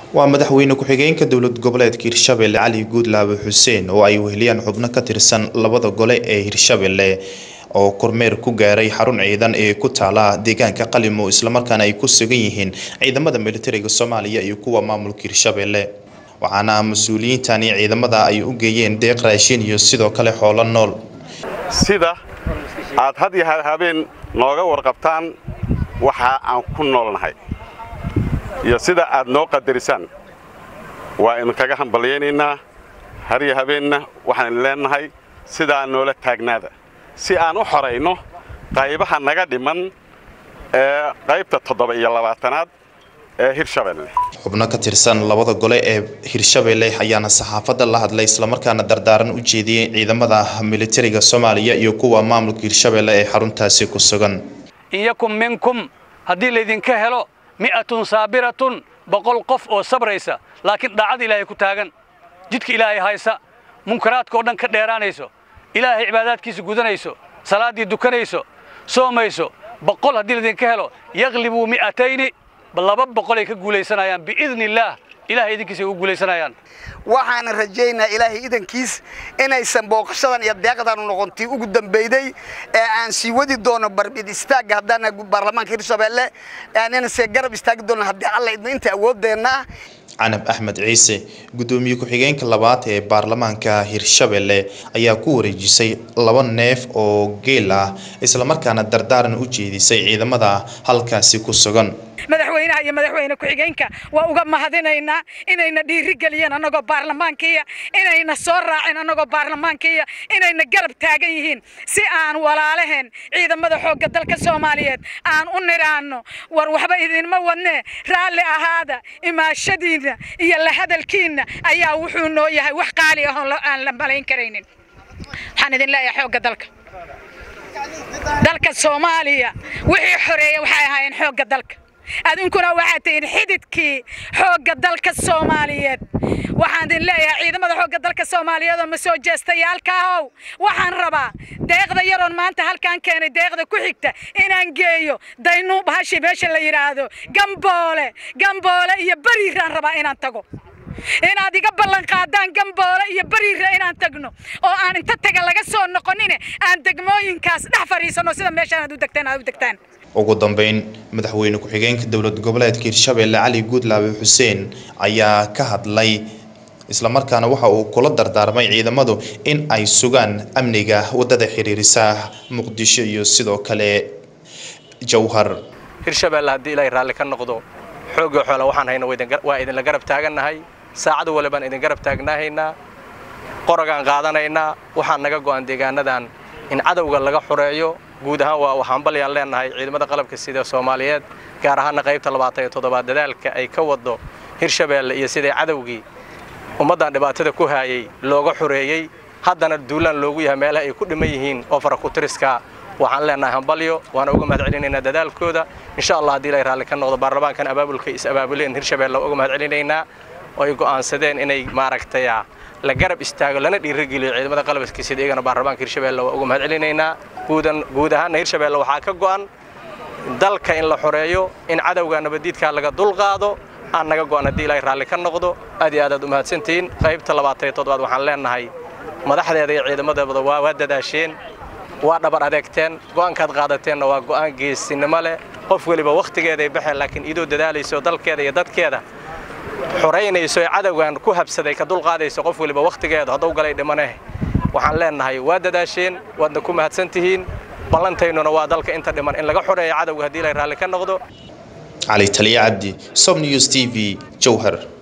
waa madaxweyne ku-xigeenka dowlad goboleedka hirshabelle cali guudlaabe xuseen oo ay weheliyaan xubno ka tirsan labada gole ee hirshabelle oo kormeer ku gaaray xarun ciidan ee ku taala deegaanka qalimo islamarkaana ay ku sugan yihiin ciidamada militariga soomaaliya iyo kuwa maamulka hirshabelle waxaana mas-uuliyiintani ciidamada ay u geeyeen deeq raashin iyo sidoo kale xoolo nool sida aad had iyo habeen nooga warqabtaan waxa aan ku noolnahay iyo sida aad noo qadarisaan waa idinkaga hambalyaynaynaa har iyo habeenna waxaan leennahay sidaa noola taagnaada si aan u xorayno qaybaha naga dhiman ee qaybta toddoba iyo labaatanaad ee hirshabelle xubno ka tirsan labada gole ee hirshabelle ayaana saxaafadda la hadlay islamarkaana dardaaran u jeediyey ciidamada militariga soomaaliya iyo kuwa maamulka hirshabelle ee xaruntaasi ku sugan iyakum minkum haddii laydinka helo mi'atun saabiratun boqol qof oo sabraysa laakiin daacad ilaahay ku taagan jidka ilaahay haysa munkaraadka oo dhan ka dheeraanayso ilaahay cibaadaadkiisa gudanayso salaaddii dukanayso soomayso boqol haddii laydinka helo yaklibuu mi'atayni laba boqolay ka guulaysanayaan biidni illaah ilahay idinkiisa ay ugu guulaysanayaan waxaana rajaynaa ilaahay idankiis inaysan booqashadan iyo deeqdan noqontii ugu dambeyday ee aan sii wadi doono barbid istaagga haddaana baarlamaanka hirshabelle aananase garab istaagi doono haddii alla idna inta awooddeenna canab axmed ciise guddoomiye ku-xigeenka labaad ee baarlamaanka hirshabelle ayaa ku wareejisay laba neef oo geel ah islamarkaana dardaaran u jeedisay ciidamada halkaasi ku sugan madaxweynaha iyo madaxweyne ku-xigeenka waa uga mahadinaynaa inayna dhiiri geliyeen annagoo baarlamaankiiya inayna soo raaceen annagoo baarlamaankiiya inayna garab taagan yihiin si aan walaalaheen ciidamada xoogga dalka soomaaliyeed aan u nidhaanno war waxba idinma wadnee raalli ahaada imaashadiinna iyo la hadalkiinna ayaa wuxuu noo yahay wax qaali ah oo aan la malayn karaynin waxaan idin leeyahay xoogga dalka dalka soomaaliya wixii xoreeya waxay ahaayeen xoogga dalka adinkuna waxaad tihiin xididkii xoogga dalka soomaaliyeed waxaan idin leeyahay ciidamada xoogga dalka soomaaliyeed oo ma soo jeestayaalkaahow waxaan rabaa deeqda yaroon maanta halkaan keenay deeqda ku xigta inaan geeyo daynu bahashi meesha la yidhaahdo gamboole gamboole iyo bariiraan rabaa inaan tago inaad iga ballan qaadaan gamboole iyo bariira inaan tagno oo aan inta taga laga soo noqonine aan degmooyinkaas dhex fadhiisanno sida meeshaan aad u degtaan aad u degtaan ugu dambeyn madaxweyne ku-xigeenka dowlad goboleedka hirshabelle cali guudlaabe xuseen ayaa ka hadlay islamarkaana waxa uu kula dardaarmay ciidamadu in ay sugaan amniga wadada xiriirisa muqdisho iyo sidoo kale jowhar hirshabelle haddii ilaahay raalli ka noqdo xoogga xoola waxaan hayna waa idinla garab taagannahay saacad walibaan idin garab taagnaahaynaa qorogaan qaadanaynaa waxaan naga go'an deegaanadan in cadowga laga xureeyo guud ahaan waa waxaan balyaan leennahay ciidamada qalabka sida soomaaliyeed gaar ahaana qaybta labaatan iyo toddobaad dadaalka ay ka waddo hirshabelle iyo sidai cadowgii ummaddan dhibaatada ku haayay looga xureeyey haddana duulaan loogu yahay meelaha ay ku dhiman yihiin oo fara ku-tiriska waxaan leennahay hambalyo waana uga mahad celinaynaa dadaalkooda insha allah haddii ilay raalli ka noqdo baarlamaankan abaabulka is abaabuleen hirshabelle uga mahad celinaynaa oo ay go'aansadeen inay maaragtay la garab istaago lana dhiirigeliyo ciidamada qalabka sida iyagana baarlamaanka hirshabelle waa uga mahad celinaynaa guudan guud ahaanna hirshabelle waxaa ka go'an dalka in la xoreeyo in cadowga nabadiidkaa laga dulqaado aan naga go'an haddii ilaahay raalli ka noqdo aad iyo aad aad u mahadsantihiin qaybta labaatan iyo toddobaad waxaan leennahay madaxdeeda iyo ciidamadeeda waa waa dadaasheen waa dhabar adeegteen go'aankaad qaadateenna waa go'aan geesinimo leh qof weliba wakhtigeeday baxeen laakiin idoo dadaalayso dalkeeda iyo dadkeeda xoraynayso ee cadowgan ku habsaday ka dulqaadayso qof weliba wakhtigeedu hadduu galay dhimaneh waxaan leennahay waa dadaasheen waadna ku mahadsan tihiin ballantaynuna waa dalka inta dhiman in laga xoreeyo cadowga haddii ilay raalli ka noqdo cali taliya cabdi som news t v jowhar